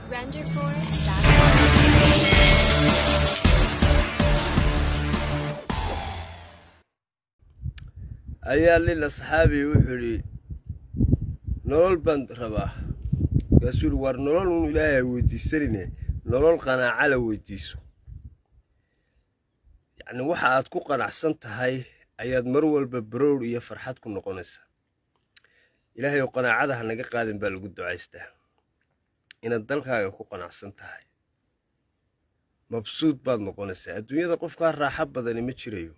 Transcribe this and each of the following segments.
ayaa nin asxaabi wuxuu idhi nolol baan rabaa markaasuu ihi war nolol un ilaahay weydiisanine nolol qanaaca la weydiiso yacni waxa aad ku qanacsan tahay ayaad mar walba barowr iyo farxad ku noqonaysaa ilaahay oo qanaacada ha naga qaadin baa lagu ducaystaa inaad dalkaaga ku qanacsan tahay mabsuud baad noqonaysaa adduunyada qofkaa raaxo badani ma jirayo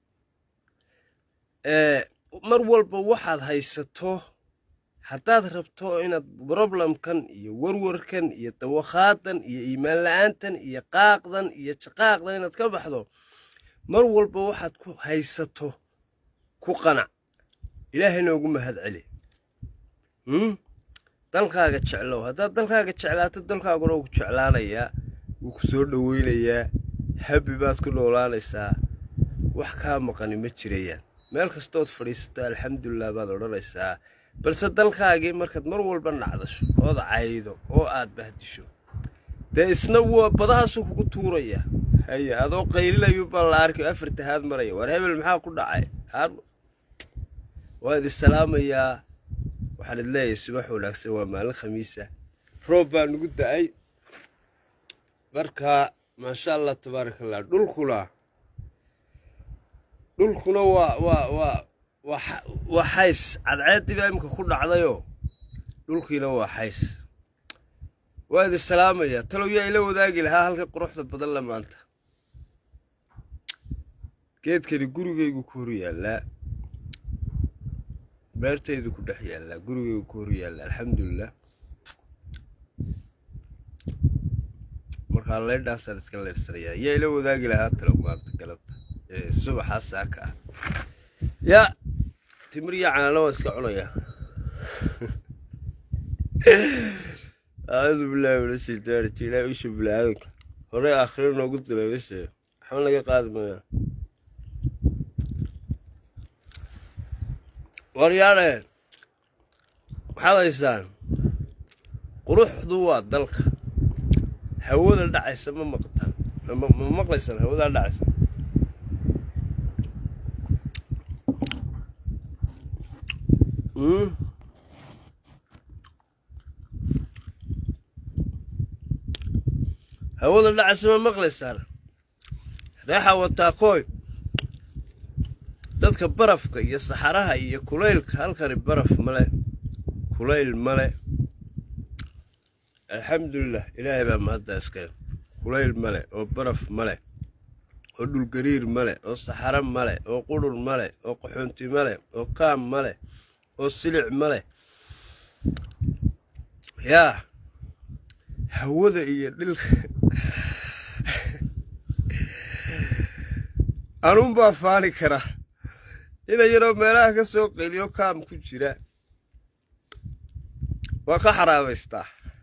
mar walba waxaad haysato haddaad rabto inaad broblemkan iyo warwarkan iyo dawakaadan iyo iimaan la-aantan iyo qaaqdan iyo jaqaaqdan inaad ka baxdo mar walba waxaad ku haysato ku qanac ilaahayna ugu mahad celi dalkaaga jeclow haddaad dalkaaga jeclaato dalkaaguna wuu ku jeclaanayaa wuu ku soo dhoweynayaa habi baad ku noolaanaysaa wax kaa maqani ma jirayaan meel kastood fadhiisato alxamdulilah baad odhanaysaa balse dalkaagii markaad mar walba nacdasho ood caydo oo aad bahdisho dee isna waa badahaasuu kugu tuuraya haye adoo qaylilayu baa la arkay oo afar tahaad maraya war hebel maxaa ku dhacay waa idi salaamayaa waxaan id leeyahay subax wanaagsan waa maalin khamiisa roob baa nugu da-ay marka maasha allah tabaaraka allah dhulkuna dhulkuna waa waa waa waa xays cadceeddii baa imika ku dhacdayoo dhulkiina waa xays waa idi salaamayaa talow yaa ila wadaagi lahaa halka quruxda badan la maanta geedkani gurigaygu ku hor yaallaa beertaydu ku dhex yaallaa gurigaygu ku hor yaallaa alxamdulilah markaa leydhaasaan iska leydhsanayaa yaa ila wadaagi lahaa talow maanta galabta subaxaa saaka ah yaa timir iyo canaana waan iska cunayaa acuudu billahi min ashaytaan rajiim ilaahi usha bilaadanka horey aakhiro noogu dilay meesha waxba naga qaadi mayaa waryaadheen waxaad haysaan quruxdu waa dalka hawada dhacaysa ma maqtaan ma maqlaysaan hawadaa dhacaysa hawada dhacaysa ma maqlaysaan reexa wataakooy dadka barafka iyo saxaraha iyo kulaylka halkani baraf male kulayl male alxamdulilah ilaahay baa mahadda iskale kulayl male oo baraf male oo dhulgariir male oo saxaro male oo qurhur male oo qaxoonti male oo kaam male oo silic male yaa hawada iyo dhilka anuunbaa faani kara ina yaroo meelaha ka soo qeliyo kaam ku jira waa ka xaraabaystaa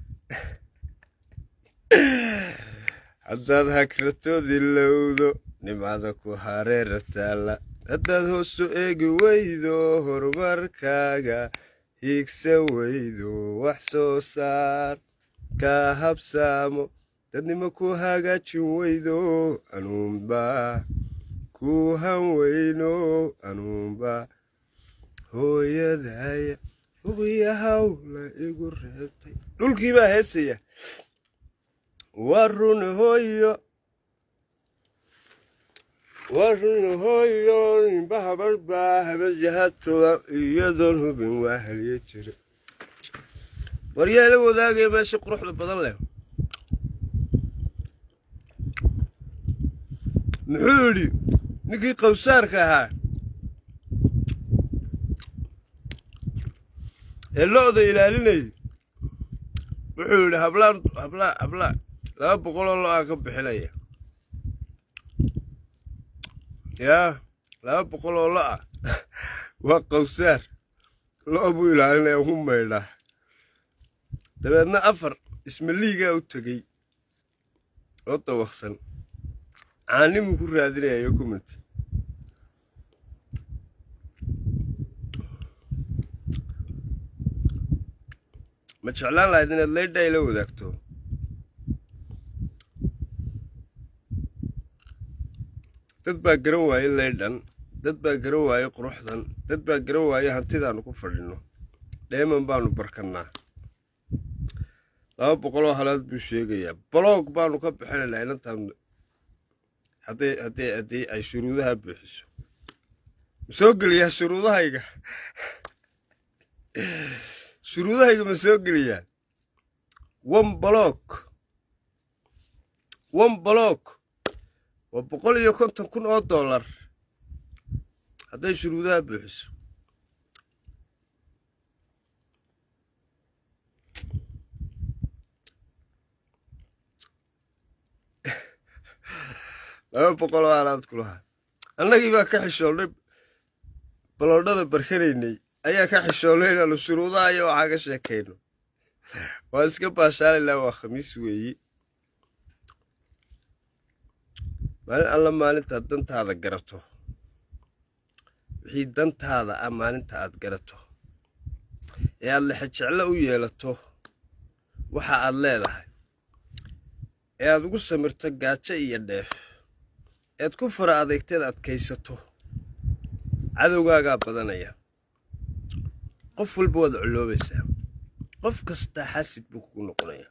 haddaad hagratoodi lowdo nimcada ku hareera taalla haddaad hoosu eegi weydo horumarkaaga hiigsan weydo wax soo saar kaa habsaamo dadnimo ku hagaajin weydo anuunbaa ku han weyno anuunbaa hooyadaya uqiyahawla igu reebtay dhulkii baa heesaya waa run hooyo waa run hooyo nimba habadh baa habajahatoda iyadoon hubin waa haliye jira waryaa la wadaagaya meesha quruxda badan leh muxuu yidhi ninkii qawsaarka ahaa ee lo-da ilaalinayay wuxuu yidhi hablaan hablaa hablaa laba boqoloo lo-aa ka bixinaya yaa laba boqol oo lo-a waa qawsaar lo' buu ilaalinaya ugu maydhaa dabeedna afar ismaliigaa u tegey oo dawaqsan caanimuu ku raadinayayo kumati ma jeclaan lahayd inaad leydha ila wadaagto dad baa garan waaye laydhan dad baa garan waaye quruxdan dad baa garan waaye hantidaannu ku fadhinno dheeman baanu barkannaa laba boqoloo halaad buu sheegayaa baloog baanu ka bixinaynaa inantaan hadday haddii haddii ay shuruudaha buuxiso ma soo geliyaa shuruudahayga shuruudahayga ma soo geliyaa one baloog one baloog waa boqol iyo konton kun oo dollar hadday shuruudaha buuxiso laba boqol oo aalaad ku lahaa annagii baa ka xishoonnay baloodhada barkanaynay ayaa ka xishoonnay inaanu shuruudaha iyo waxaa ka sheekayno waa iska baashaalaynaa waa khamiis weeyi maalin alla maalintaad dantaada garato wixii dantaada ah maalinta aad garato ee aad lexejeclo u yeelato waxa aad leedahay ee aad ugu samirto gaajo iyo dheef ead ku fara adeegteed adkaysato cadowgaagaa badanaya qof walba waad coloobaysaa qof kastaa xasid buu kugu noqonayaa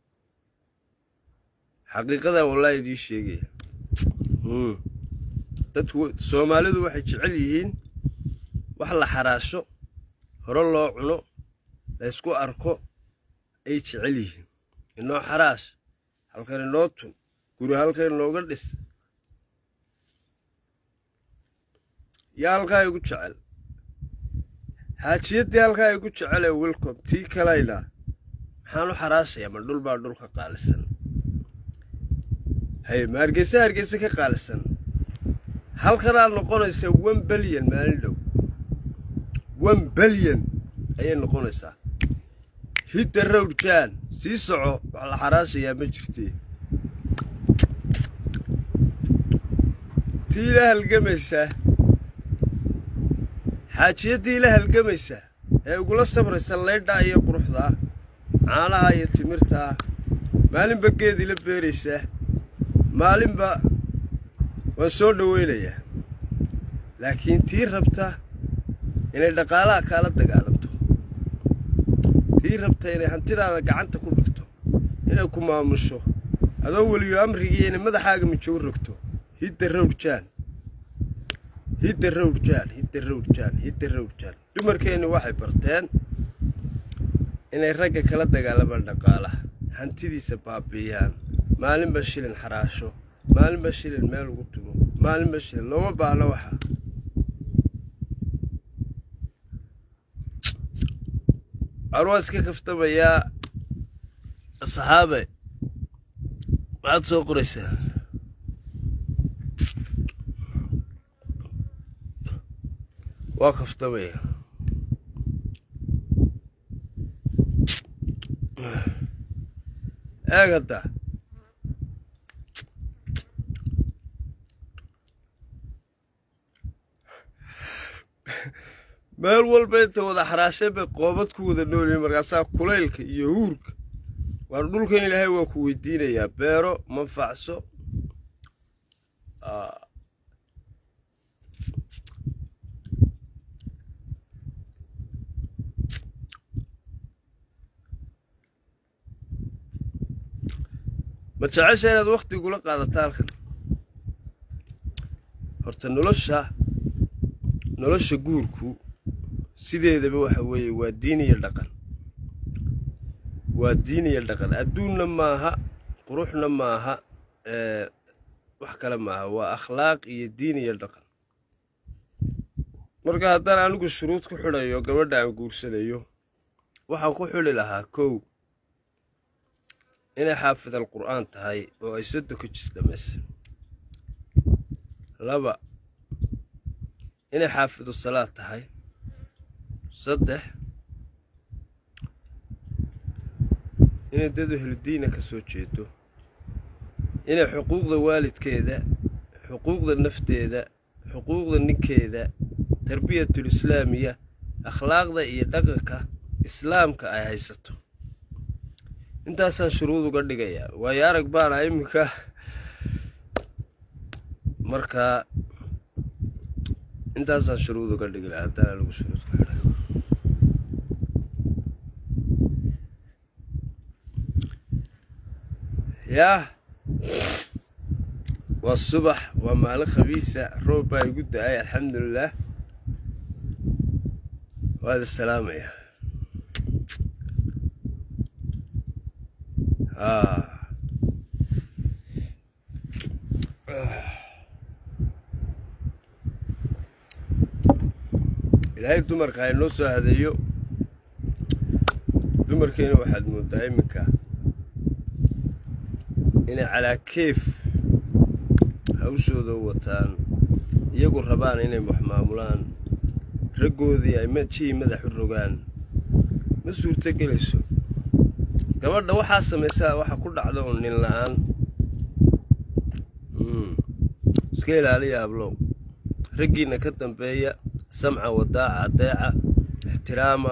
xaqiiqadaa wallaahi idii sheegaya dadku soomaalidu waxay jecel yihiin wax la xaraasho hore loo cuno laysku arko ay jecel yihiin inoo xaraash halkan inoo tun guri halkan inooga dhis yaa halkaa igu jecel xaajiyaddii halkaa igu jecelee welcom tii kalaynaa maxaan u xaraashayaa ma dhul baa dhul ka qaalisan hay ma hargeysa hargeysa ka qaalisan halkanaad noqonaysaa one belyan maalin dhow one belyan ayay noqonaysaa hidda rowd jaan sii soco wax la xaraashayaa ma jirtee tii la halgamaysaa xaajiyaddii la halgamaysaa ee igula sabraysa laydhaa iyo quruxdaa caanaha iyo timirtaa maalinba geedii la beeraysaa maalinba waan soo dhowaynayaa laakiin tii rabta inay dhaqaalaha kaala dagaalanto tii rabta inay hantidaada gacanta ku dhigto inay ku maamusho adoo weliyo amrigii inay madaxaaga mijow rogto hidda rowdjaan hidda rowdjaan hidda rowdjaan hidda rowdjaan dumarkeenni waxay barteen inay ragga kala dagaalamaan dhaqaalaha hantidiisa baabiiyaan maalinba shilin xaraasho maalinba shilin meel ugu tumo maalinba shilin looma baahno waxa waxaan waa iska kaftamayaa saxaabe maxaad soo qoraysaa waa kaftamaya eeg hadda meel walba inta wada xaraasheen bay qoobad ku wada noolyihin markaasaa kulaylka iyo huurka waana dhulkan ilaahay waa ku weydiinayaa beero manfacso ma jecesha inaad wakhtigula qaadato halkan horta nolosha nolosha guurku sideedaba waxa weeye waa diin iyo dhaqan waa diin iyo dhaqan adduunna maaha quruxna maaha wax kale maaha waa akhlaaq iyo diin iyo dhaqan marka haddaan anigu shuruud ku xidhayo gabadha aan guursanayo waxaan ku xidhi lahaa kow inay xaafid al qur'aan tahay oo ay soddon ka jis dhammaysa laba inay xaafidu salaad tahay saddex inay dad ehludiina ka soo jeedo inay xuquuqda waalidkeeda xuquuqda nafteeda xuquuqda ninkeeda tarbiyatul islaamiya akhlaaqda iyo dhaqanka islaamka ay haysato intaasaan shuruud uga dhigayaa waayo arag baana iminka marka intaasaan shuruud uga dhigi laha haddana lagu shuruud ku xidhay yaah waa subax waa maalin khabiisa roob baa igu da-ay alxamdulilah waad isalaamaya ilaahay dumarka ha inoo soo hadeeyo dumarkeena waxaad moodaa iminka inay calaa keef hawshooda u wataan iyagu rabaan inay wax maamulaan raggoodii ay jihii madax u rogaan ma suurto gelayso gabadha waxaa samaysaa waxa ku dhacda un nin la-aan iska ilaaliya hablow raggiinna ka dambeeya samca wadaaca adeeca ixtiraama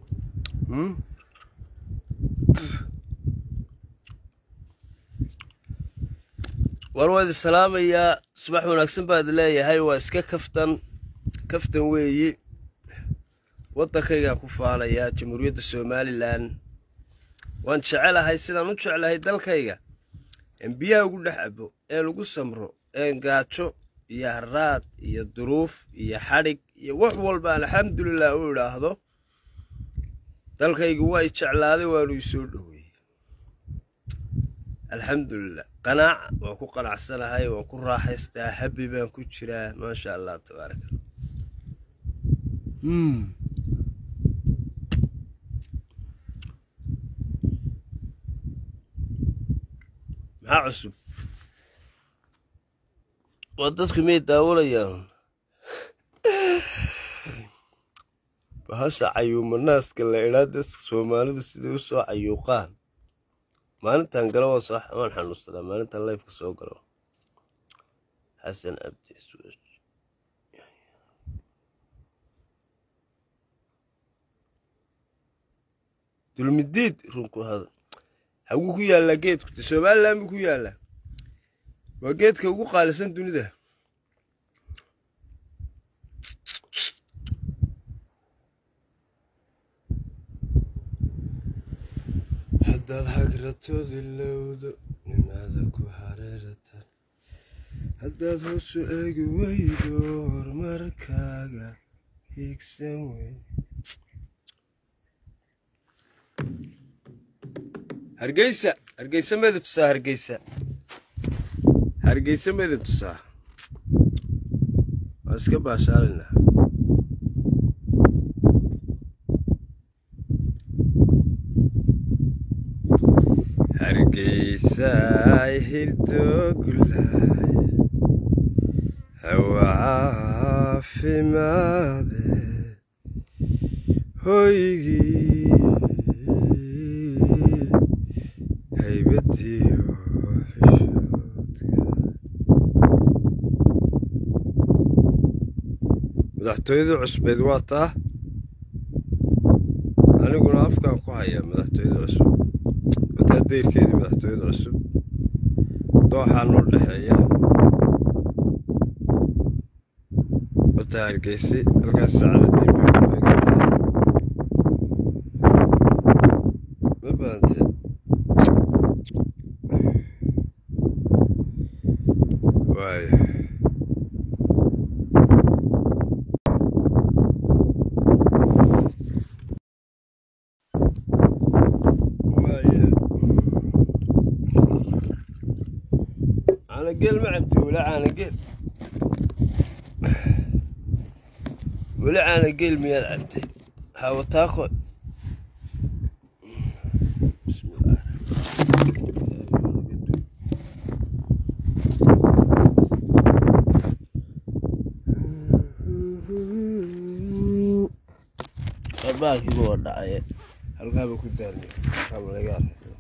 war waad isalaamayaa subax wanaagsan baad leeyahay waa iska kaftan kaftan weeyi waddankaygaa ku faanayaa jamhuuriyadda somalilan waan jecelahay sidaan u jeclahay dalkayga een biyaha ugu dhex cabo ee lagu samro een gaajo iyo haraad iyo duruuf iyo xadhig iyo wax walba aan alxamdulilah u idhaahdo dalkaygu waa i jeclaaday waanu i soo dhoweeyey alxamdulilah qanaaca waan ku qanacsanahay waan ku raaxaystaa habi baan ku jiraa maasha allah tabaaraka maxaa cusub waa dadku miyay daawanayaan bahasha cayuumanaaska la idhaa dadka soomaalidu siday u soo cayuuqaan maalintan galo waan xanuunsanaa maalintan leyfka soo galo xasan abdi dulmidiid runku hada haguu ku yaallaa geedku de somalilan buu ku yaallaa waa geedka ugu qaalisan dunida haddaad hagratoodi lowdo nimaada ku hareeratan haddaad hoosu eegi weydo horumarkaaga hiigsan wey hargeysa hargeysa meeda tusaa hargeysa hargeysa meeda tusaa waa iska baashaalinaa hargeysay hirdogulaay hawa caafimaade hoygii haybadiyo madaxtooyadii cusbeed waa taa aniguna afkaan ku hayaa madaxtooyada cusub wataa dayrkeedii madaxtooyada cusub dooxaa noo dhexeeya wataa hargeysi halkaas saacadadii bay ku eegan tahay ma badante waaya caanageel ma cabti weli caanageel weli caanageel miyaad cabtay hawataako bismillaah baalkiiba waa dhacaye halkaaba ku daarniyo halkaaba laga arkay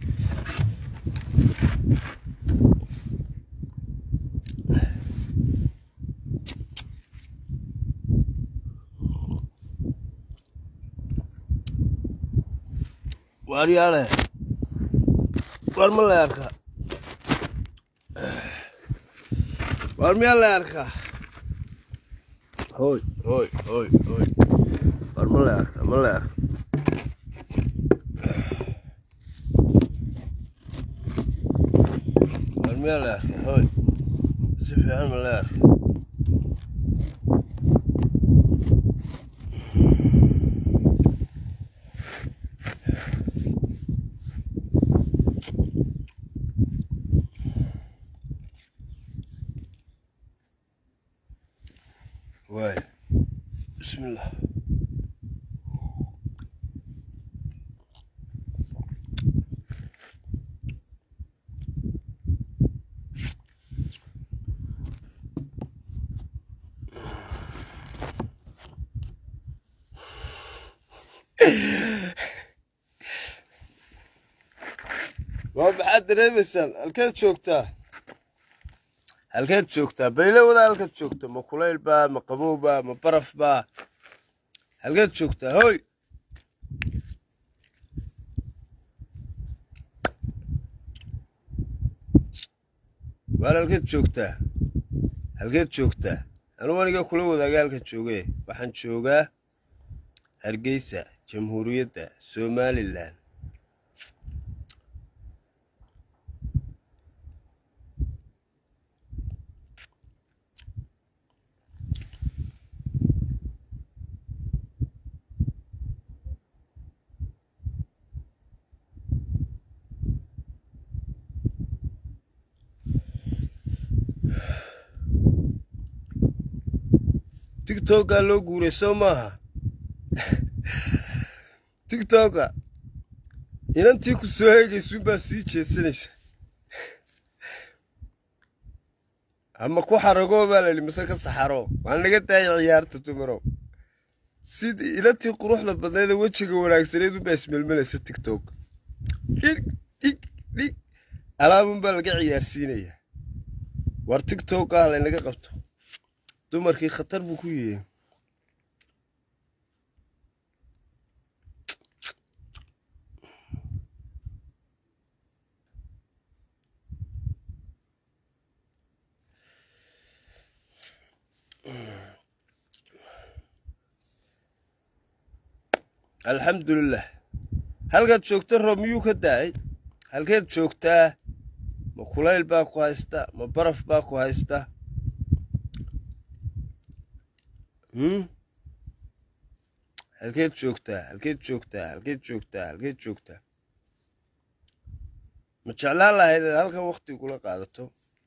waaryaale waar ma lay arkaa waar miyaa la arkaa hoy hoy hoy hoy waar ma la arkaa ma la arka waar miyaa la arkaa hoy si fiican ma la arka واي بسم الله waa maxaad dareemaysaan halkeed joogtaa halkeed joogtaa bayle wada halkaad joogta ma kulayl baa ma qabow baa ma baraf baa halkeed joogtaa hoy waar halkeed joogtaa halkeed joogtaa anugu aniga kula wadaaga halka joogee waxaan joogaa hargeysa jamhuuriyadda somalilan tigtokaa loo guuray soo maaha tigtoka inantii ku soo eegaysuunbaa sii jeedsanaysa ama ku xaragoo baa la yidhi mise ka saxaro waan naga daaya ciyaarta dumarow sidii inantii quruxda badnayd ee wejiga wanaagsaneed unbaa ismelmelaysa tigtok dhig dhig dhig alaabunbaa laga ciyaarsiinayaa war tigtok ah laynaga qabto dumarkii khatar buu ku yihi alxamdulilah halkaad joogta roob miyuu ka da-ay halkeed joogtaa ma kulayl baa ku haysta ma baraf baa ku haysta halkeed joogtaa halkeed joogtaa halkeed joogtaa halkeed joogtaa ma jeclaan lahayd inaad halkan wakti kula qaadato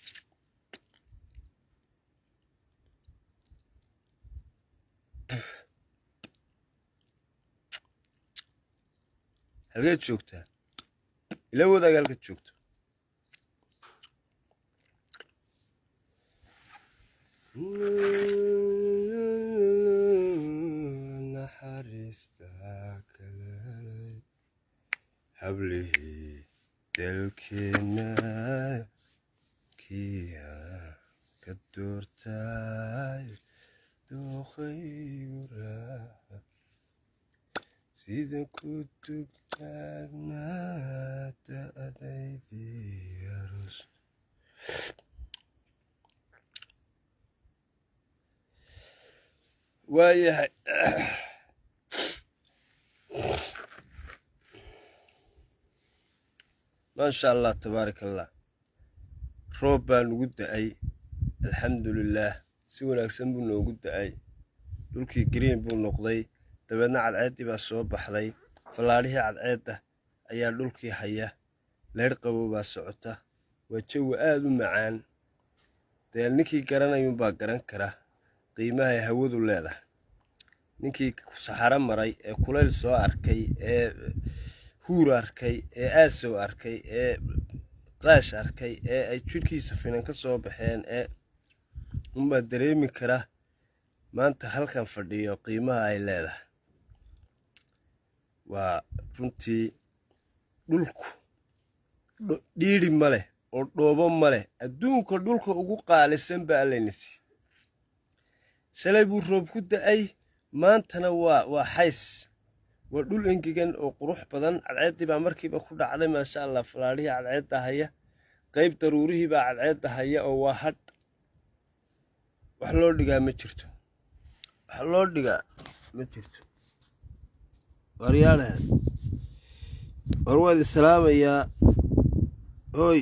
halkeed joogtaa ila wadaag halkaad joogto hablihii dalkeena kiya ka doortay dookhaygu raaca sida ku dugtaagnaata adaydii aroos waayahay maasha allah tabaaraka allah roob baa nugu da-ay alxamdulilaah si wanaagsan buu noogu da-ay dhulkii green buu noqday dabeedna cadceeddii baa soo baxday fallaadhihii cadceedda ayaa dhulkii haya leydh qabow baa socota waa jawi aad u macaan dee ninkii garanayuunbaa garan kara qiimahay hawadu leedahay ninkii saxaro maray ee kulayl soo arkay ee huur arkay ee aasow arkay ee qaash arkay ee ay jidhkiisa finan ka soo baxeen ee unbaa dareemi kara maanta halkan fadhiyo qiimaha ay leedahay waa runtii dhulku dhiidhi ma leh oo dhoobo ma leh adduunka dhulka ugu qaalisan baa allaynasi shalay buu roob ku da-ay maantana waa waa xays waa dhul engegan oo qurux badan cadceeddii baa markiiba ku dhacday maasha allah falaadhihii cadceedda haya qayb daruurihii baa cadceedda haya oo waa hadh wax loo dhigaa ma jirto wax loo dhigaa ma jirto waryaale war waad islaamayaa hooy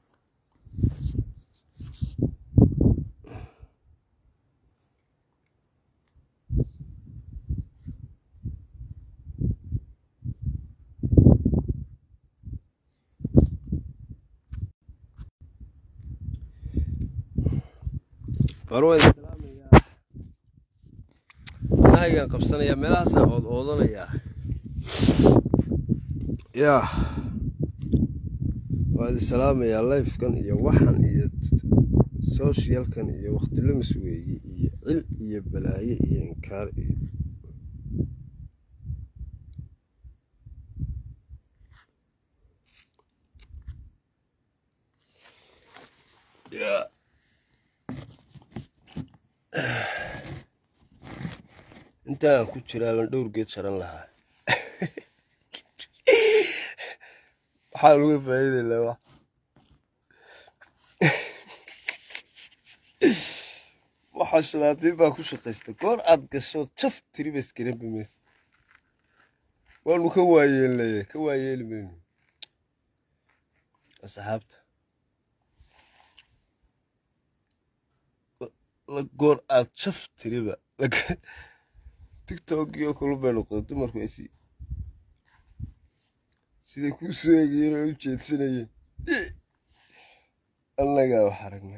war waad islaamayaa nahaygaan qabsanayaa meelahaasaan ood oodanayaa yaa waad islaamayaa lifekan iyo waxan iyo socialkan iyo wakhtilumis weeye iyo cil iyo balaaye iyo inkaar iyo yaa intaan ku jiraa baan dhowr geed sharan lahaa waxaa laga faa'iidaylaa wax waxaa shalaatiin baa ku shaqaysta goor aad gasho jaf tiri ba iskaranbi maysa waanu ka waayeelnaya ka waayeeli mayno asxaabta goor aad jaf tiriba tiktokio kulu bay noqday dumarku ay sii siday kuu soo eegayeen oo u jeedsanayeen annagaa wax aragnay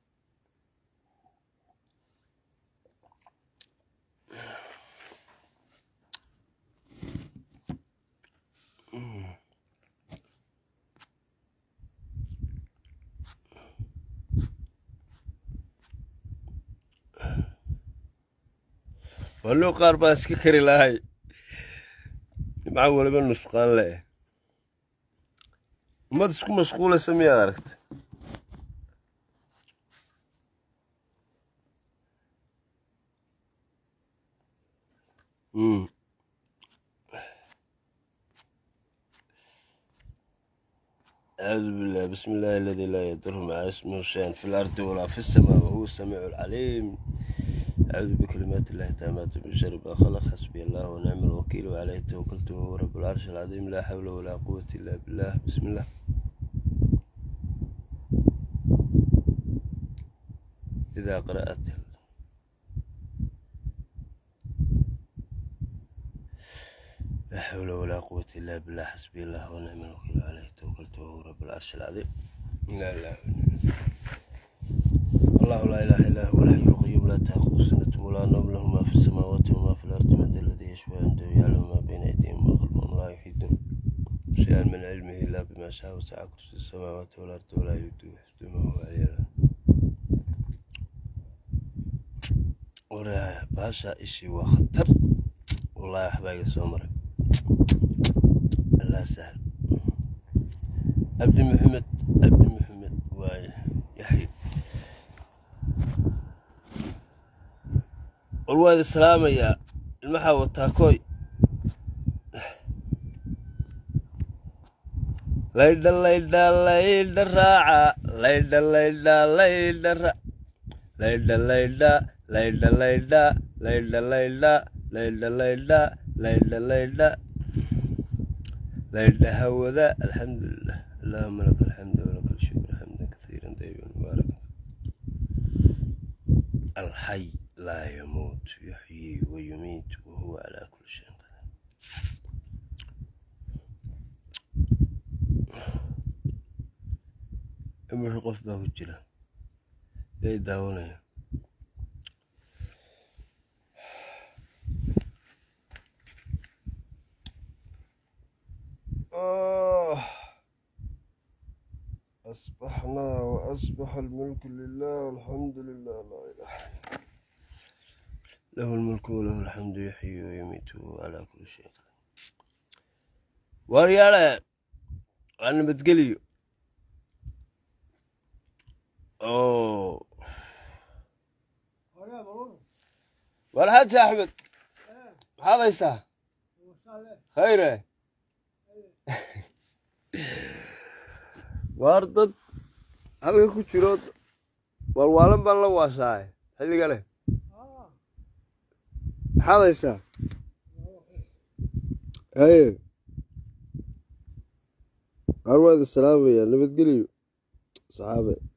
walluu qaar baa iska kari lahay nimca waliba nusqaan le ummad isku mashquulaysa miyaad aragta أعوذ بالله بسم الله الذي لا يضر مع اسمه شيئا في الأرض ولا في السماء وهو السميع العليم أعوذ بكلمات الله التامات من شر ما خلق حسبي الله ونعم الوكيل وعليه توكلت وهو رب العرش العظيم لا حول ولا قوة إلا بالله بسم الله إذا قرأت لا حول ولا قوة إلا بالله حسبي الله ونعم الوكيل وعليه توكلت وهو رب العرش العظيم لا لا الله لا إله إلا هو الحي القيوم لا تأخذ سنة ولا نوم له ما في السماوات وما في الأرض من ذا الذي يشفع عنده يعلم ما بين أيديهم وما خلفهم لا يحيطون شيئا من علمه إلا بما شاء وسع كرسي السماوات والأرض ولا يؤوده حفظهما وهو العلي العظيم وراها باشا إشي وخطر والله أحباقي سومري الله سهل عبد محمد عبد محمد ويحيى war waad islaamayaa ilmaxaa wataa kooy laydha laydha laydha raaca laydha laydha laydha ra laydha laydha laydha laydha laydha laydha laydha laydha laydha laydha laydha hawada alxamdulilah allahuma laka alxamdu walaka alshukr xamdan kathiira dayiban mubaaraka alxay لا يموت يحيي ويميت وهو على كل شيء قدير imixu qof baa ku jira yay daawanaya أصبحنا وأصبح الملك لله والحمد لله لا إله له الملك وله الحمد يحيي ويميت وهو على كل شيء قدير waryaale waa nabadgeliyo oo war xaaji axmed maxaad haysaa khayre waar dad halka ku jiro walwaalan baan la waashaaye xilligane maxaad haysaa haye arwaada salaamaya nabadgeliyo saxaabe